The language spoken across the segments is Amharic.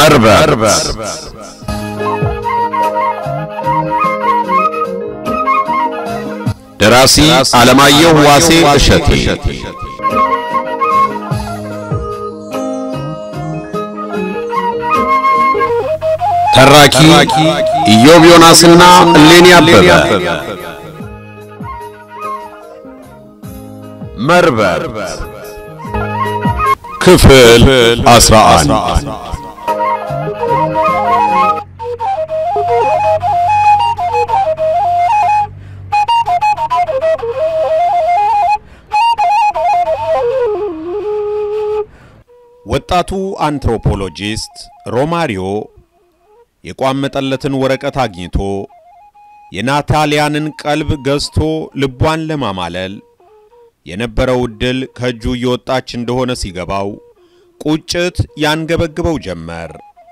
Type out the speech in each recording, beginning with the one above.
መርበር ደራሲ ዓለማየሁ ዋሴ እሸቴ ተራኪ ኢዮብ ዮናስና እሌኒ አበበ መርበር ክፍል 11 ወጣቱ አንትሮፖሎጂስት ሮማሪዮ የቋመጠለትን ወረቀት አግኝቶ የናታሊያንን ቀልብ ገዝቶ ልቧን ለማማለል የነበረው ዕድል ከእጁ እየወጣች እንደሆነ ሲገባው ቁጭት ያንገበግበው ጀመር።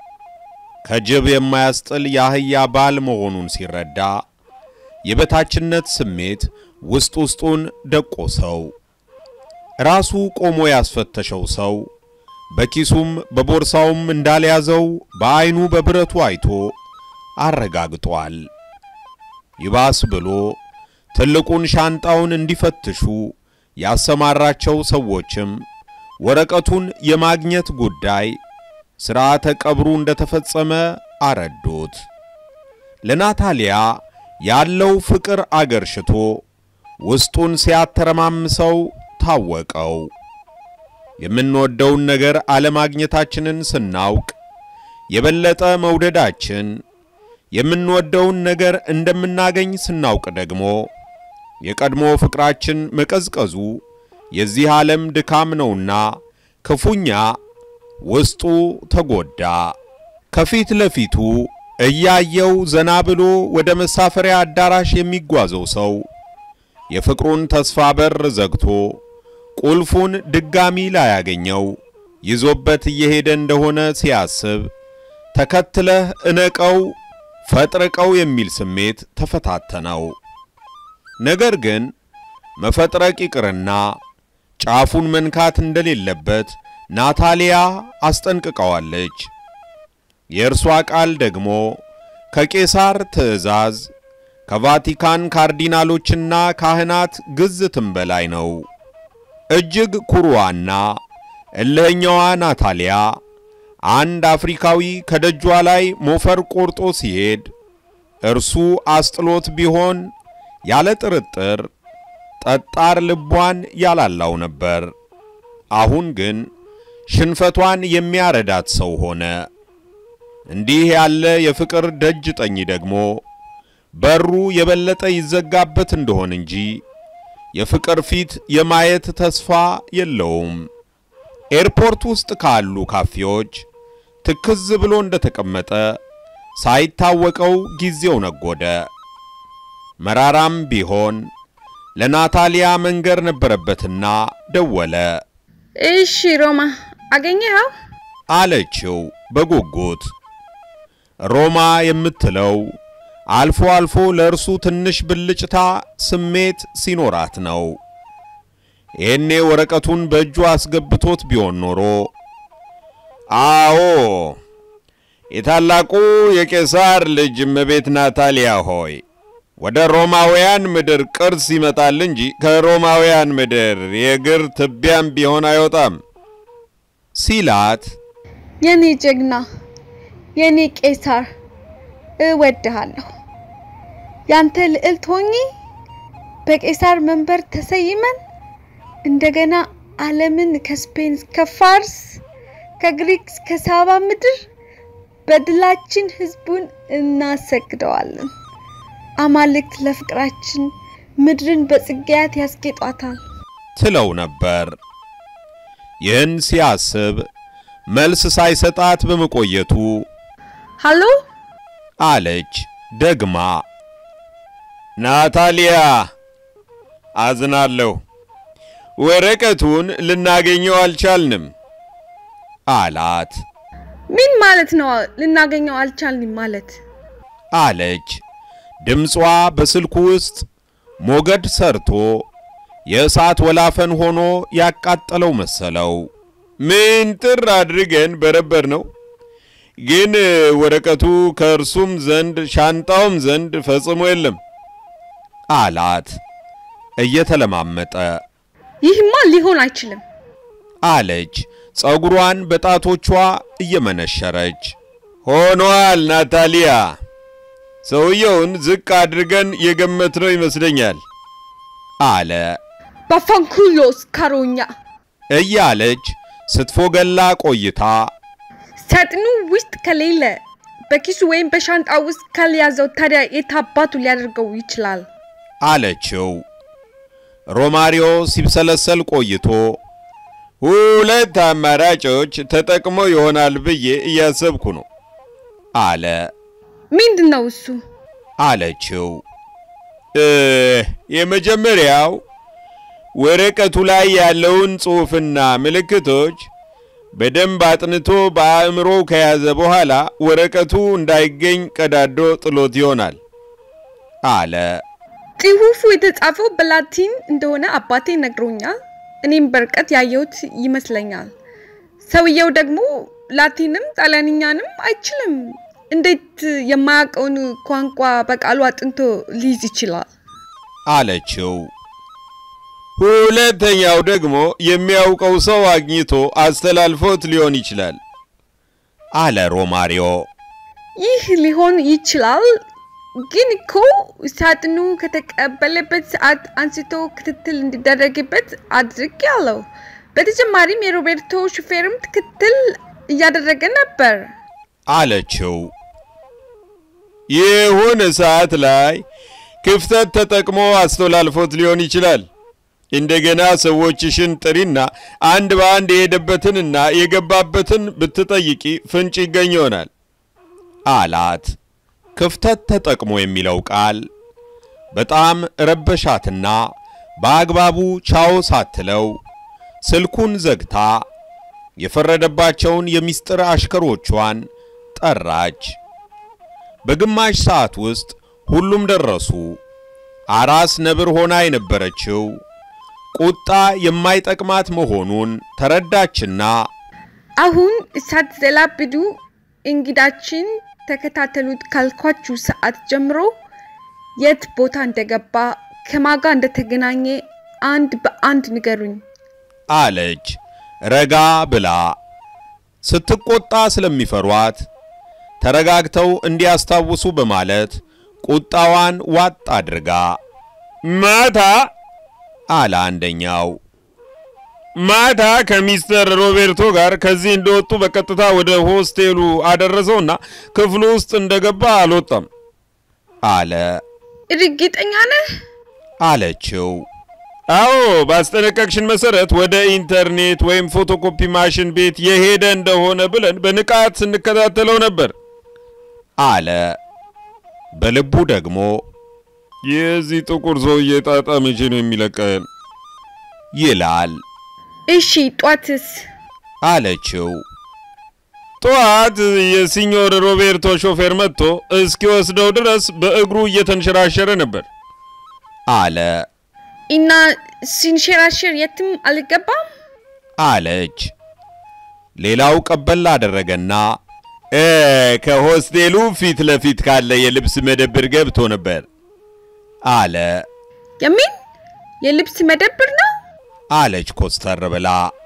ከጅብ የማያስጥል የአህያ ባል መሆኑን ሲረዳ የበታችነት ስሜት ውስጥ ውስጡን ደቆሰው። ራሱ ቆሞ ያስፈተሸው ሰው በኪሱም በቦርሳውም እንዳልያዘው በዐይኑ በብረቱ አይቶ አረጋግጧል። ይባስ ብሎ ትልቁን ሻንጣውን እንዲፈትሹ ያሰማራቸው ሰዎችም ወረቀቱን የማግኘት ጉዳይ ሥርዓተ ቀብሩ እንደተፈጸመ አረዱት። ለናታሊያ ያለው ፍቅር አገርሽቶ ውስጡን ሲያተረማምሰው ታወቀው። የምንወደውን ነገር አለማግኘታችንን ስናውቅ የበለጠ መውደዳችን፣ የምንወደውን ነገር እንደምናገኝ ስናውቅ ደግሞ የቀድሞ ፍቅራችን መቀዝቀዙ የዚህ ዓለም ድካም ነውና ክፉኛ ውስጡ ተጎዳ። ከፊት ለፊቱ እያየው ዘና ብሎ ወደ መሳፈሪያ አዳራሽ የሚጓዘው ሰው የፍቅሩን ተስፋ በር ዘግቶ ቁልፉን ድጋሚ ላያገኘው ይዞበት እየሄደ እንደሆነ ሲያስብ ተከትለህ እነቀው ፈጥርቀው የሚል ስሜት ተፈታተነው። ነገር ግን መፈጥረቅ ይቅርና ጫፉን መንካት እንደሌለበት ናታሊያ አስጠንቅቀዋለች። የእርሷ ቃል ደግሞ ከቄሳር ትእዛዝ ከቫቲካን ካርዲናሎችና ካህናት ግዝትም በላይ ነው። እጅግ ኩሩዋና እልህኛዋ ናታሊያ አንድ አፍሪካዊ ከደጇ ላይ ሞፈር ቆርጦ ሲሄድ እርሱ አስጥሎት ቢሆን ያለ ጥርጥር ጠጣር ልቧን ያላላው ነበር። አሁን ግን ሽንፈቷን የሚያረዳት ሰው ሆነ። እንዲህ ያለ የፍቅር ደጅ ጠኝ ደግሞ በሩ የበለጠ ይዘጋበት እንደሆን እንጂ የፍቅር ፊት የማየት ተስፋ የለውም። ኤርፖርት ውስጥ ካሉ ካፌዎች ትክዝ ብሎ እንደተቀመጠ ሳይታወቀው ጊዜው ነጎደ። መራራም ቢሆን ለናታሊያ መንገር ነበረበትና ደወለ። እሺ ሮማ አገኘኸው? አለችው በጉጉት። ሮማ የምትለው አልፎ አልፎ ለእርሱ ትንሽ ብልጭታ ስሜት ሲኖራት ነው። ይህኔ ወረቀቱን በእጁ አስገብቶት ቢሆን ኖሮ አዎ የታላቁ የቄሳር ልጅ እመቤት ናታሊያ ሆይ ወደ ሮማውያን ምድር ቅርስ ይመጣል እንጂ ከሮማውያን ምድር የእግር ትቢያም ቢሆን አይወጣም ሲላት የኔ ጀግና፣ የኔ ቄሳር እወድሃለሁ። ያንተ ልዕልት ሆኜ በቄሳር መንበር ተሰይመን እንደገና ዓለምን ከስፔን እስከ ፋርስ ከግሪክ እስከ ሳባ ምድር በድላችን ህዝቡን እናሰግደዋለን። አማልክት ለፍቅራችን ምድርን በጽጌያት ያስጌጧታል ትለው ነበር። ይህን ሲያስብ መልስ ሳይሰጣት በመቆየቱ ሃሎ አለች ደግማ። ናታሊያ አዝናለሁ፣ ወረቀቱን ልናገኘው አልቻልንም አላት ምን ማለት ነው? ልናገኘው አልቻልንም ማለት አለች። ድምጿ በስልኩ ውስጥ ሞገድ ሰርቶ የእሳት ወላፈን ሆኖ ያቃጠለው መሰለው። ምን ጥር አድርገን በረበር ነው ግን ወረቀቱ ከእርሱም ዘንድ ሻንጣውም ዘንድ ፈጽሞ የለም አላት እየተለማመጠ ይህማ ሊሆን አይችልም። አለች ጸጉሯን በጣቶቿ እየመነሸረች። ሆኗል ናታሊያ፣ ሰውየውን ዝቅ አድርገን የገመትነው ይመስለኛል አለ ባፋንኩሎስ ካሮኛ እያለች ስትፎገላ ቆይታ ሳጥኑ ውስጥ ከሌለ በኪሱ ወይም በሻንጣ ውስጥ ካልያዘው ታዲያ የታባቱ ሊያደርገው ይችላል? አለችው። ሮማሪዮ ሲብሰለሰል ቆይቶ ሁለት አማራጮች ተጠቅሞ ይሆናል ብዬ እያሰብኩ ነው አለ። ምንድን ነው እሱ? አለችው። እ የመጀመሪያው ወረቀቱ ላይ ያለውን ጽሑፍና ምልክቶች በደንብ አጥንቶ በአእምሮ ከያዘ በኋላ ወረቀቱ እንዳይገኝ ቀዳዶ ጥሎት ይሆናል አለ። ጽሑፉ የተጻፈው በላቲን እንደሆነ አባቴ ነግሮኛል። እኔም በርቀት ያየሁት ይመስለኛል። ሰውየው ደግሞ ላቲንም ጣሊያንኛንም አይችልም። እንዴት የማያውቀውን ቋንቋ በቃሉ አጥንቶ ሊይዝ ይችላል? አለችው። ሁለተኛው ደግሞ የሚያውቀው ሰው አግኝቶ አስተላልፎት ሊሆን ይችላል አለ ሮማሪዮ። ይህ ሊሆን ይችላል፣ ግን እኮ ሳጥኑ ከተቀበለበት ሰዓት አንስቶ ክትትል እንዲደረግበት አድርጌያለሁ። በተጨማሪም የሮቤርቶ ሹፌርም ክትትል እያደረገ ነበር አለችው። ይሁን ሰዓት ላይ ክፍተት ተጠቅሞ አስተላልፎት ሊሆን ይችላል። እንደገና ሰዎችሽን ጥሪና አንድ በአንድ የሄደበትንና የገባበትን ብትጠይቂ ፍንጭ ይገኝ ይሆናል አላት። ክፍተት ተጠቅሞ የሚለው ቃል በጣም ረበሻትና በአግባቡ ቻው ሳትለው ስልኩን ዘግታ የፈረደባቸውን የሚስጥር አሽከሮቿን ጠራች። በግማሽ ሰዓት ውስጥ ሁሉም ደረሱ። አራስ ነብር ሆና የነበረችው ቁጣ የማይጠቅማት መሆኑን ተረዳችና አሁን ሳትዘላብዱ እንግዳችን ተከታተሉት ካልኳችሁ ሰዓት ጀምሮ የት ቦታ እንደገባ ከማጋ እንደተገናኘ አንድ በአንድ ንገሩኝ አለች ረጋ ብላ። ስትቆጣ ስለሚፈሯት ተረጋግተው እንዲያስታውሱ በማለት ቁጣዋን ዋጥ አድርጋ ማታ አለ አንደኛው። ማታ ከሚስተር ሮቤርቶ ጋር ከዚህ እንደወጡ በቀጥታ ወደ ሆስቴሉ አደረሰውና ክፍሉ ውስጥ እንደገባ አልወጣም አለ እርግጠኛ ነህ? አለችው። አዎ ባስጠነቀቅሽን መሰረት ወደ ኢንተርኔት ወይም ፎቶኮፒ ማሽን ቤት የሄደ እንደሆነ ብለን በንቃት ስንከታተለው ነበር አለ። በልቡ ደግሞ የዚህ ጥቁር ሰውዬ ጣጣ መቼ ነው የሚለቀን ይላል እሺ ጧትስ? አለችው። ጠዋት የሲኞር ሮቤርቶ ሾፌር መጥቶ እስኪወስደው ድረስ በእግሩ እየተንሸራሸረ ነበር አለ እና ሲንሸራሸር የትም አልገባም? አለች። ሌላው ቀበል አደረገና እ ከሆስቴሉ ፊት ለፊት ካለ የልብስ መደብር ገብቶ ነበር አለ የምን የልብስ መደብር ነው? አለች ኮስተር ብላ።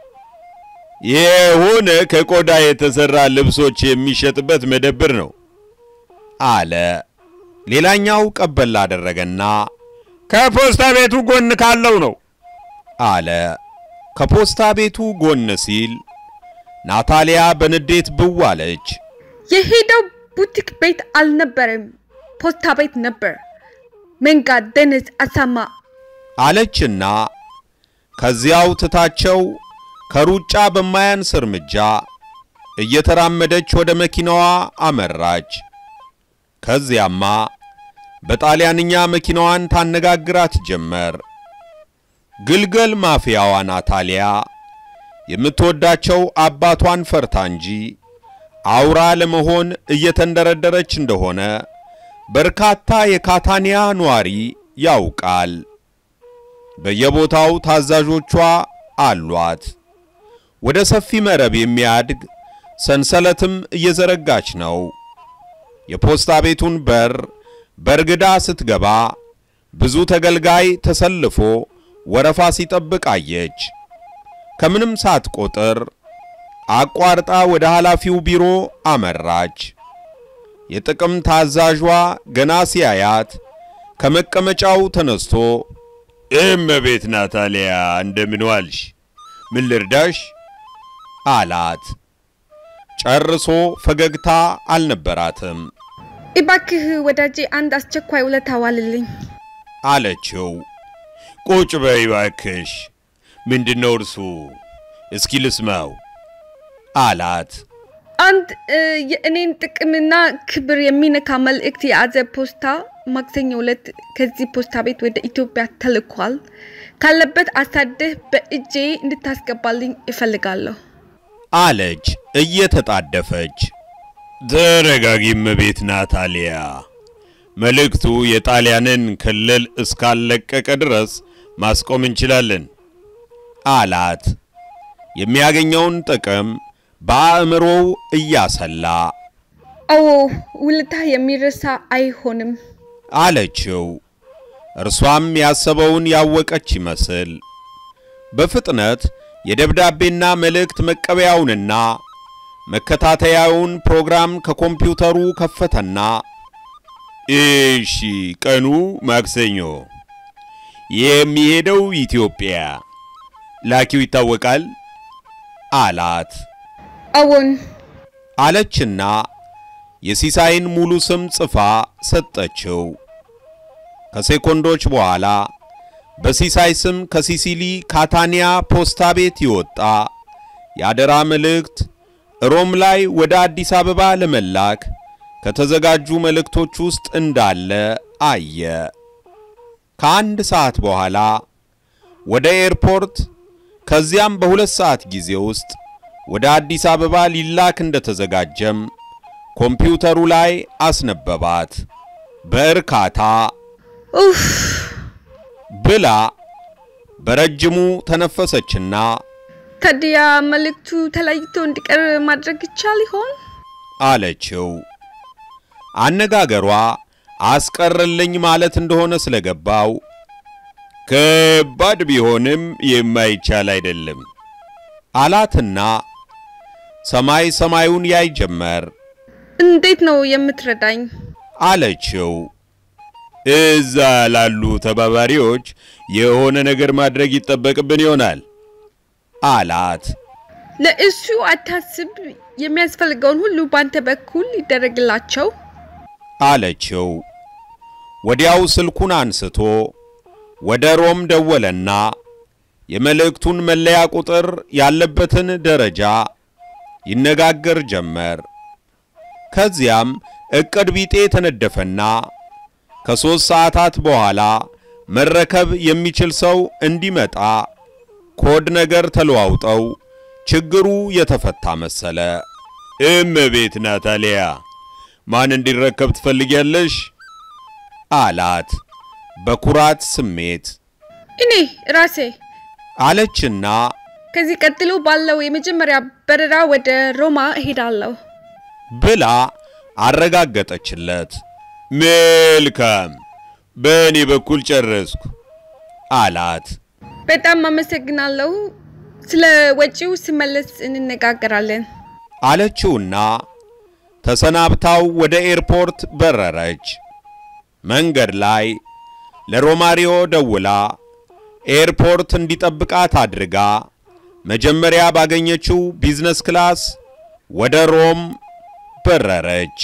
ይሁን ከቆዳ የተሰራ ልብሶች የሚሸጥበት መደብር ነው አለ። ሌላኛው ቀበል አደረገና ከፖስታ ቤቱ ጎን ካለው ነው አለ። ከፖስታ ቤቱ ጎን ሲል ናታሊያ በንዴት ብው አለች። የሄደው ቡቲክ ቤት አልነበረም፣ ፖስታ ቤት ነበር። መንጋ ደነዝ አሳማ አለችና ከዚያው ትታቸው ከሩጫ በማያንስ እርምጃ እየተራመደች ወደ መኪናዋ አመራች። ከዚያማ በጣሊያንኛ መኪናዋን ታነጋግራት ጀመር። ግልገል ማፊያዋ ናታሊያ የምትወዳቸው አባቷን ፈርታ እንጂ አውራ ለመሆን እየተንደረደረች እንደሆነ በርካታ የካታኒያ ነዋሪ ያውቃል። በየቦታው ታዛዦቿ አሏት። ወደ ሰፊ መረብ የሚያድግ ሰንሰለትም እየዘረጋች ነው። የፖስታ ቤቱን በር በርግዳ ስትገባ ብዙ ተገልጋይ ተሰልፎ ወረፋ ሲጠብቅ አየች። ከምንም ሳትቆጥር አቋርጣ ወደ ኃላፊው ቢሮ አመራች። የጥቅም ታዛዧ ገና ሲያያት ከመቀመጫው ተነስቶ እመቤት ናታሊያ እንደምን ዋልሽ? ምን ልርዳሽ? አላት። ጨርሶ ፈገግታ አልነበራትም። እባክህ ወዳጄ አንድ አስቸኳይ ውለታ ዋልልኝ። አለችው። ቁጭ በይ እባክሽ። ምንድነው እርሱ? እስኪ ልስማው አላት። አንድ እ፣ የእኔን ጥቅምና ክብር የሚነካ መልእክት የያዘ ፖስታ ማክሰኞ ዕለት ከዚህ ፖስታ ቤት ወደ ኢትዮጵያ ተልኳል። ካለበት አሳደህ በእጄ እንድታስገባልኝ እፈልጋለሁ። አለች እየተጣደፈች። ተረጋጊ እመቤት ናታሊያ፣ መልእክቱ የጣሊያንን ክልል እስካለቀቀ ድረስ ማስቆም እንችላለን አላት። የሚያገኘውን ጥቅም በአእምሮው እያሰላ አዎ ውለታ የሚረሳ አይሆንም። አለችው። እርሷም ያሰበውን ያወቀች ይመስል በፍጥነት የደብዳቤና መልእክት መቀበያውንና መከታተያውን ፕሮግራም ከኮምፒውተሩ ከፈተና እሺ፣ ቀኑ ማክሰኞ፣ የሚሄደው ኢትዮጵያ፣ ላኪው ይታወቃል አላት። አዎን አለችና የሲሳይን ሙሉ ስም ጽፋ ሰጠችው። ከሴኮንዶች በኋላ በሲሳይ ስም ከሲሲሊ ካታኒያ ፖስታ ቤት ይወጣ የአደራ መልእክት ሮም ላይ ወደ አዲስ አበባ ለመላክ ከተዘጋጁ መልእክቶች ውስጥ እንዳለ አየ። ከአንድ ሰዓት በኋላ ወደ ኤርፖርት ከዚያም በሁለት ሰዓት ጊዜ ውስጥ ወደ አዲስ አበባ ሊላክ እንደተዘጋጀም ኮምፒውተሩ ላይ አስነበባት። በእርካታ ኡፍ ብላ በረጅሙ ተነፈሰችና ታዲያ መልእክቱ ተለይቶ እንዲቀር ማድረግ ይቻል ይሆን? አለችው። አነጋገሯ አስቀርልኝ ማለት እንደሆነ ስለገባው ከባድ ቢሆንም የማይቻል አይደለም አላትና ሰማይ ሰማዩን ያይ ጀመር። እንዴት ነው የምትረዳኝ? አለችው። እዛ ላሉ ተባባሪዎች የሆነ ነገር ማድረግ ይጠበቅብን ይሆናል አላት። ለእሱ አታስብ፣ የሚያስፈልገውን ሁሉ ባንተ በኩል ይደረግላቸው። አለችው። ወዲያው ስልኩን አንስቶ ወደ ሮም ደወለና የመልእክቱን መለያ ቁጥር ያለበትን ደረጃ ይነጋገር ጀመር። ከዚያም እቅድ ቢጤ ተነደፈና ከሦስት ሰዓታት በኋላ መረከብ የሚችል ሰው እንዲመጣ ኮድ ነገር ተለዋውጠው ችግሩ የተፈታ መሰለ። እመቤት ናታሊያ ማን እንዲረከብ ትፈልጊያለሽ? አላት በኩራት ስሜት እኔ ራሴ አለችና ከዚህ ቀጥሎ ባለው የመጀመሪያ በረራ ወደ ሮማ እሄዳለሁ። ብላ አረጋገጠችለት። መልካም፣ በእኔ በኩል ጨረስኩ አላት። በጣም አመሰግናለሁ። ስለ ወጪው ስመለስ እንነጋገራለን። አለችውና ተሰናብታው ወደ ኤርፖርት በረረች። መንገድ ላይ ለሮማሪዮ ደውላ ኤርፖርት እንዲጠብቃት አድርጋ መጀመሪያ ባገኘችው ቢዝነስ ክላስ ወደ ሮም በረረች።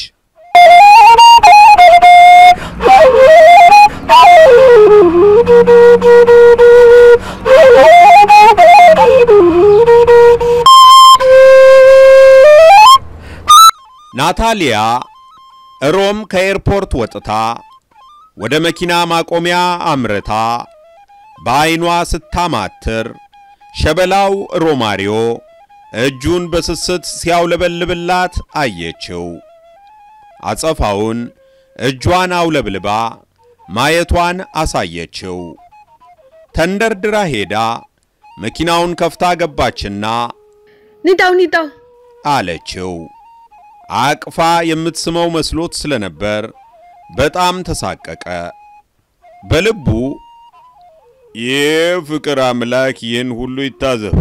ናታሊያ ሮም ከኤርፖርት ወጥታ ወደ መኪና ማቆሚያ አምርታ በዐይኗ ስታማትር ሸበላው ሮማሪዮ እጁን በስስት ሲያውለበልብላት አየችው። አጸፋውን እጇን አውለብልባ ማየቷን አሳየችው። ተንደርድራ ሄዳ መኪናውን ከፍታ ገባችና ንዳው ንዳው አለችው። አቅፋ የምትስመው መስሎት ስለነበር በጣም ተሳቀቀ። በልቡ ይህ ፍቅር አምላክ ይህን ሁሉ ይታዘብ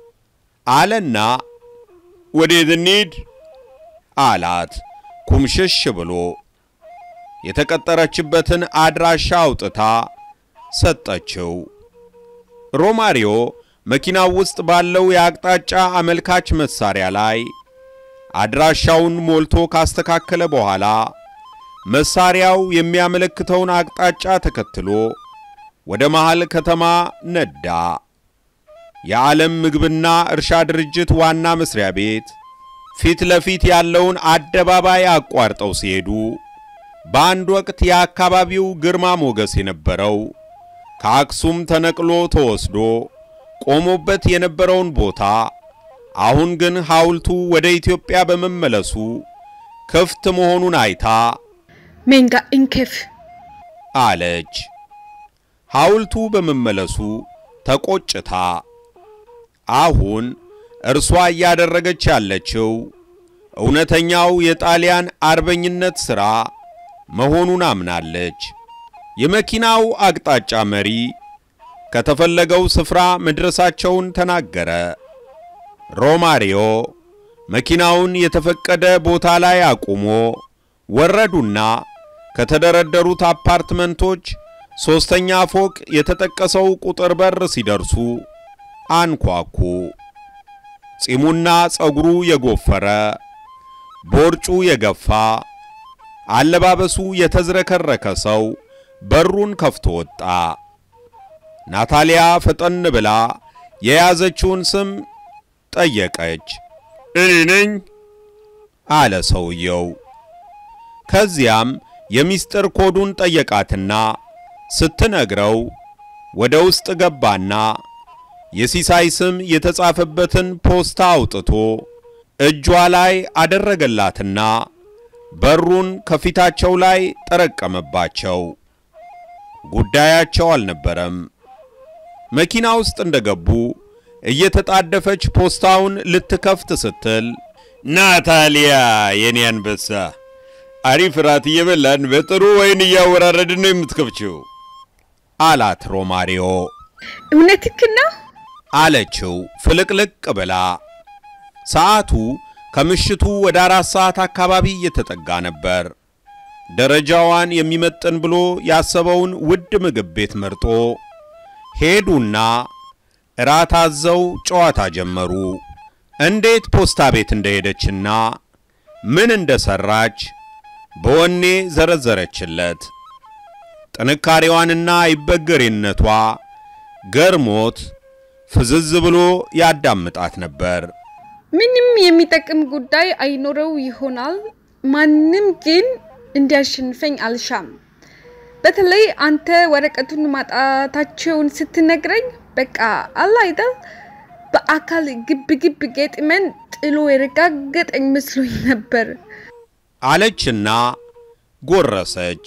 አለና ወዴት እንሂድ አላት ኩምሽሽ ብሎ የተቀጠረችበትን አድራሻ አውጥታ ሰጠችው። ሮማሪዮ መኪናው ውስጥ ባለው የአቅጣጫ አመልካች መሳሪያ ላይ አድራሻውን ሞልቶ ካስተካከለ በኋላ መሳሪያው የሚያመለክተውን አቅጣጫ ተከትሎ ወደ መሃል ከተማ ነዳ። የዓለም ምግብና እርሻ ድርጅት ዋና መስሪያ ቤት ፊት ለፊት ያለውን አደባባይ አቋርጠው ሲሄዱ በአንድ ወቅት የአካባቢው ግርማ ሞገስ የነበረው ከአክሱም ተነቅሎ ተወስዶ ቆሞበት የነበረውን ቦታ አሁን ግን ሐውልቱ ወደ ኢትዮጵያ በመመለሱ ክፍት መሆኑን አይታ ሜንጋ እንኬፍ አለች። ሐውልቱ በመመለሱ ተቆጭታ አሁን እርሷ እያደረገች ያለችው እውነተኛው የጣሊያን አርበኝነት ሥራ መሆኑን አምናለች። የመኪናው አቅጣጫ መሪ ከተፈለገው ስፍራ መድረሳቸውን ተናገረ። ሮማሪዮ መኪናውን የተፈቀደ ቦታ ላይ አቁሞ ወረዱና ከተደረደሩት አፓርትመንቶች ሦስተኛ ፎቅ የተጠቀሰው ቁጥር በር ሲደርሱ አንኳኩ። ጺሙና ጸጉሩ የጎፈረ ቦርጩ የገፋ አለባበሱ የተዝረከረከ ሰው በሩን ከፍቶ ወጣ። ናታሊያ ፈጠን ብላ የያዘችውን ስም ጠየቀች። እኔ ነኝ አለ ሰውየው። ከዚያም የሚስጥር ኮዱን ጠየቃትና ስትነግረው ወደ ውስጥ ገባና የሲሳይ ስም የተጻፈበትን ፖስታ አውጥቶ እጇ ላይ አደረገላትና በሩን ከፊታቸው ላይ ጠረቀመባቸው። ጉዳያቸው አልነበረም። መኪና ውስጥ እንደገቡ እየተጣደፈች ፖስታውን ልትከፍት ስትል ናታሊያ የኔ አንበሳ አሪፍ ራት እየበላን በጥሩ ወይን እያወራረድን ነው የምትከፍችው አላት ሮማሪዮ። እውነትክ ነው? አለችው ፍልቅልቅ ብላ። ሰዓቱ ከምሽቱ ወደ አራት ሰዓት አካባቢ እየተጠጋ ነበር። ደረጃዋን የሚመጥን ብሎ ያሰበውን ውድ ምግብ ቤት መርጦ ሄዱና እራት አዘው ጨዋታ ጀመሩ። እንዴት ፖስታ ቤት እንደሄደችና ምን እንደሰራች በወኔ ዘረዘረችለት። ጥንካሬዋንና አይበገሬነቷ ገርሞት ፍዝዝ ብሎ ያዳምጣት ነበር። ምንም የሚጠቅም ጉዳይ አይኖረው ይሆናል። ማንም ግን እንዲያሸንፈኝ አልሻም። በተለይ አንተ ወረቀቱን ማጣታቸውን ስትነግረኝ በቃ አለ አይደል በአካል ግብ ግብ ገጥመን ጥሎ የረጋገጠኝ መስሎኝ ነበር አለችና ጎረሰች።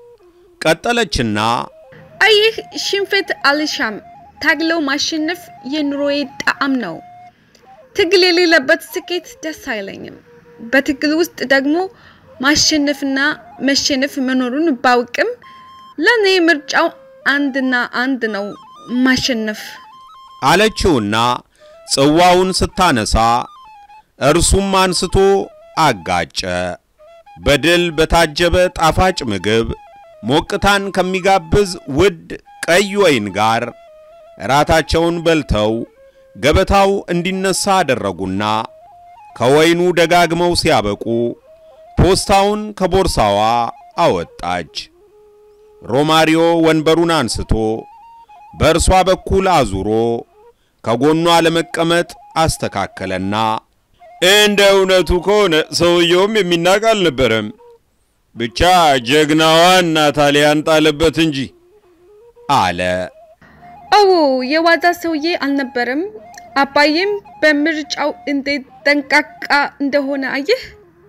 ቀጠለችና አየህ፣ ሽንፈት አልሻም። ታግለው ማሸነፍ የኑሮዬ ጣዕም ነው። ትግል የሌለበት ስኬት ደስ አይለኝም። በትግል ውስጥ ደግሞ ማሸነፍና መሸነፍ መኖሩን ባውቅም ለእኔ ምርጫው አንድና አንድ ነው፣ ማሸነፍ። አለችውና ጽዋውን ስታነሳ እርሱም አንስቶ አጋጨ። በድል በታጀበ ጣፋጭ ምግብ ሞቅታን ከሚጋብዝ ውድ ቀይ ወይን ጋር እራታቸውን በልተው ገበታው እንዲነሳ አደረጉና ከወይኑ ደጋግመው ሲያበቁ ፖስታውን ከቦርሳዋ አወጣች። ሮማሪዮ ወንበሩን አንስቶ በእርሷ በኩል አዙሮ ከጎኗ ለመቀመጥ አስተካከለና እንደ እውነቱ ከሆነ ሰውየውም የሚናቅ አልነበረም። ብቻ ጀግናዋን ናታሊያን ጣለበት እንጂ አለ። አዎ የዋዛ ሰውዬ አልነበረም። አባዬም በምርጫው እንዴት ጠንቃቃ እንደሆነ አየህ።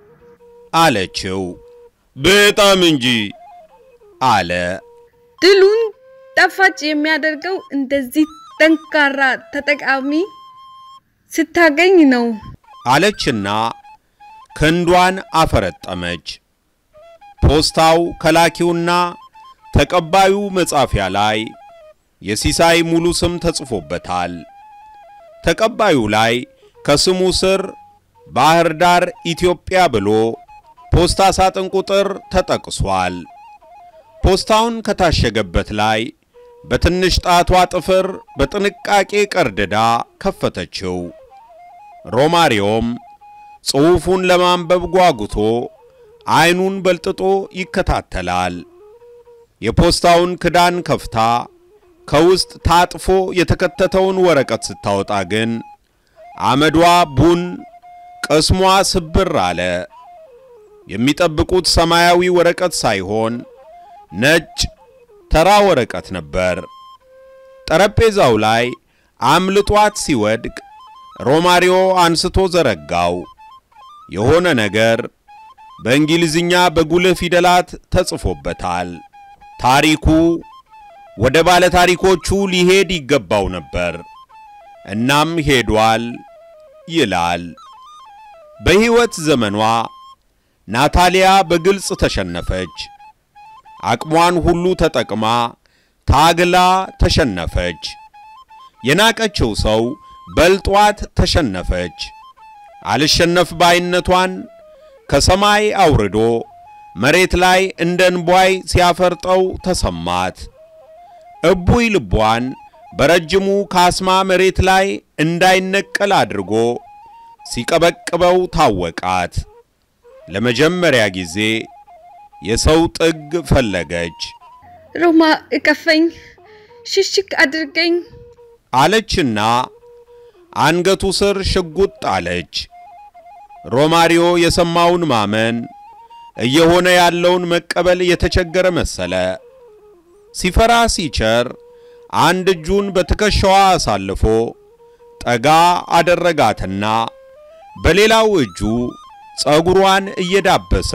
አለችው። በጣም እንጂ አለ። ድሉን ጣፋጭ የሚያደርገው እንደዚህ ጠንካራ ተጠቃሚ ስታገኝ ነው። አለችና ክንዷን አፈረጠመች። ፖስታው ከላኪውና ተቀባዩ መጻፊያ ላይ የሲሳይ ሙሉ ስም ተጽፎበታል። ተቀባዩ ላይ ከስሙ ስር ባህር ዳር ኢትዮጵያ ብሎ ፖስታ ሳጥን ቁጥር ተጠቅሷል። ፖስታውን ከታሸገበት ላይ በትንሽ ጣቷ ጥፍር በጥንቃቄ ቀርድዳ ከፈተችው። ሮማሪዮም ጽሑፉን ለማንበብ ጓጉቶ ዓይኑን በልጥጦ ይከታተላል። የፖስታውን ክዳን ከፍታ ከውስጥ ታጥፎ የተከተተውን ወረቀት ስታወጣ ግን አመዷ ቡን፣ ቅስሟ ስብር አለ። የሚጠብቁት ሰማያዊ ወረቀት ሳይሆን ነጭ ተራ ወረቀት ነበር። ጠረጴዛው ላይ አምልጧት ሲወድቅ ሮማሪዮ አንስቶ ዘረጋው። የሆነ ነገር በእንግሊዝኛ በጉልህ ፊደላት ተጽፎበታል። ታሪኩ ወደ ባለ ታሪኮቹ ሊሄድ ይገባው ነበር። እናም ሄዷል ይላል። በሕይወት ዘመኗ ናታሊያ በግልጽ ተሸነፈች። አቅሟን ሁሉ ተጠቅማ ታግላ ተሸነፈች። የናቀችው ሰው በልጧት ተሸነፈች። አልሸነፍ ባይነቷን ከሰማይ አውርዶ መሬት ላይ እንደ እንቧይ ሲያፈርጠው ተሰማት። እቡይ ልቧን በረጅሙ ካስማ መሬት ላይ እንዳይነቀል አድርጎ ሲቀበቅበው ታወቃት። ለመጀመሪያ ጊዜ የሰው ጥግ ፈለገች። ሮማ እቀፈኝ፣ ሽሽግ አድርገኝ አለችና አንገቱ ስር ሽጉጥ አለች። ሮማሪዮ የሰማውን ማመን እየሆነ ያለውን መቀበል የተቸገረ መሰለ። ሲፈራ ሲቸር አንድ እጁን በትከሻዋ አሳልፎ ጠጋ አደረጋትና በሌላው እጁ ጸጉሯን እየዳበሰ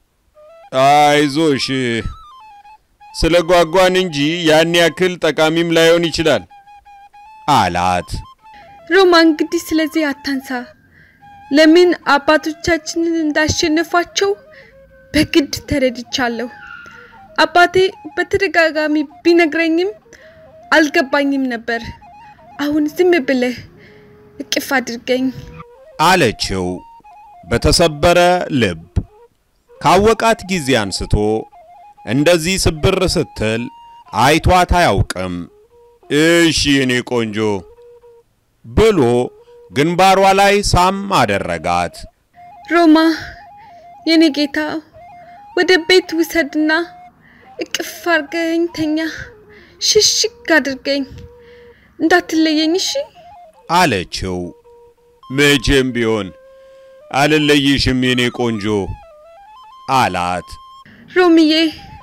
አይዞሽ ስለ ጓጓን እንጂ ያን ያክል ጠቃሚም ላይሆን ይችላል አላት። ሮማ እንግዲህ ስለዚህ አታንሳ። ለምን አባቶቻችንን እንዳሸነፏቸው በግድ ተረድቻለሁ። አባቴ በተደጋጋሚ ቢነግረኝም አልገባኝም ነበር። አሁን ዝም ብለህ እቅፍ አድርገኝ አለችው በተሰበረ ልብ። ካወቃት ጊዜ አንስቶ እንደዚህ ስብር ስትል አይቷት አያውቅም። እሺ የኔ ቆንጆ ብሎ ግንባሯ ላይ ሳም አደረጋት። ሮማ የኔ ጌታ ወደ ቤት ውሰድና እቅፍ አድርገኝ ተኛ፣ ሽሽግ አድርገኝ፣ እንዳትለየኝ እሺ አለችው። መቼም ቢሆን አልለይሽም የኔ ቆንጆ አላት። ሮምዬ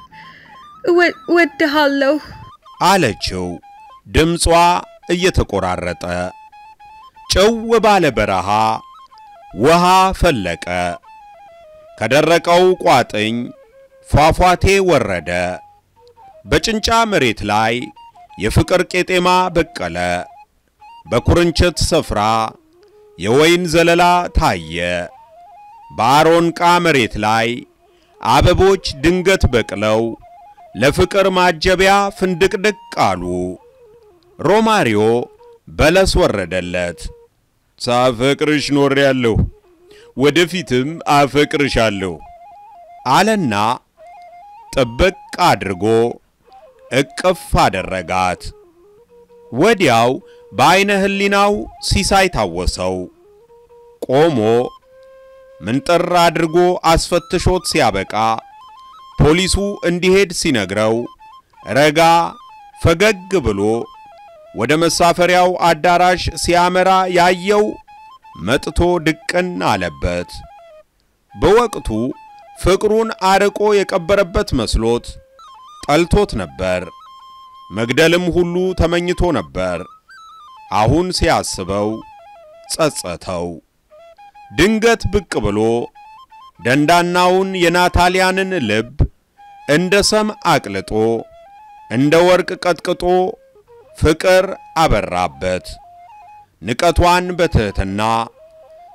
እወድሃለሁ አለችው ድምጿ እየተቆራረጠ። ጭው ባለ በረሃ ውሃ ፈለቀ። ከደረቀው ቋጥኝ ፏፏቴ ወረደ። በጭንጫ መሬት ላይ የፍቅር ቄጤማ በቀለ። በኩርንችት ስፍራ የወይን ዘለላ ታየ። በአሮንቃ መሬት ላይ አበቦች ድንገት በቅለው ለፍቅር ማጀቢያ ፍንድቅድቅ አሉ። ሮማሪዮ በለስ ወረደለት። ሳፈቅርሽ ኖሬያለሁ፣ ወደፊትም አፈቅርሻለሁ አለና ጥብቅ አድርጎ እቅፍ አደረጋት። ወዲያው በዐይነ ሕሊናው ሲሳይ ታወሰው። ቆሞ ምንጥር አድርጎ አስፈትሾት ሲያበቃ ፖሊሱ እንዲሄድ ሲነግረው ረጋ ፈገግ ብሎ ወደ መሳፈሪያው አዳራሽ ሲያመራ ያየው መጥቶ ድቅን አለበት። በወቅቱ ፍቅሩን አርቆ የቀበረበት መስሎት ጠልቶት ነበር። መግደልም ሁሉ ተመኝቶ ነበር። አሁን ሲያስበው ጸጸተው። ድንገት ብቅ ብሎ ደንዳናውን የናታሊያንን ልብ እንደ ሰም አቅልጦ እንደ ወርቅ ቀጥቅጦ ፍቅር አበራበት። ንቀቷን በትሕትና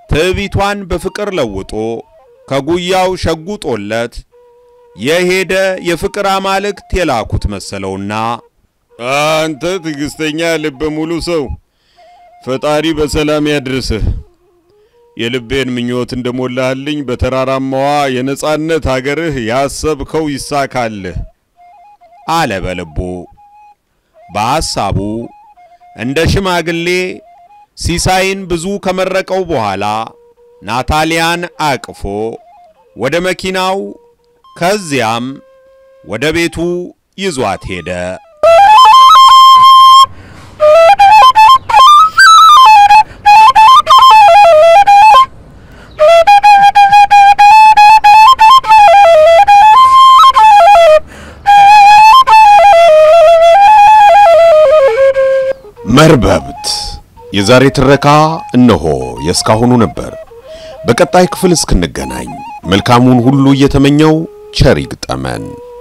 ትዕቢቷን በፍቅር ለውጦ ከጉያው ሸጉጦለት የሄደ የፍቅር አማልክት የላኩት መሰለውና አንተ ትዕግስተኛ ልበ ሙሉ ሰው ፈጣሪ በሰላም ያድርስህ። የልቤን ምኞት እንደሞላህልኝ በተራራማዋ የነጻነት አገርህ ያሰብከው ይሳካልህ አለ በልቡ። በሐሳቡ እንደ ሽማግሌ ሲሳይን ብዙ ከመረቀው በኋላ ናታሊያን አቅፎ ወደ መኪናው ከዚያም ወደ ቤቱ ይዟት ሄደ። መርበብት የዛሬ ትረካ እነሆ የእስካሁኑ ነበር። በቀጣይ ክፍል እስክንገናኝ መልካሙን ሁሉ እየተመኘው ቸር ይግጠመን።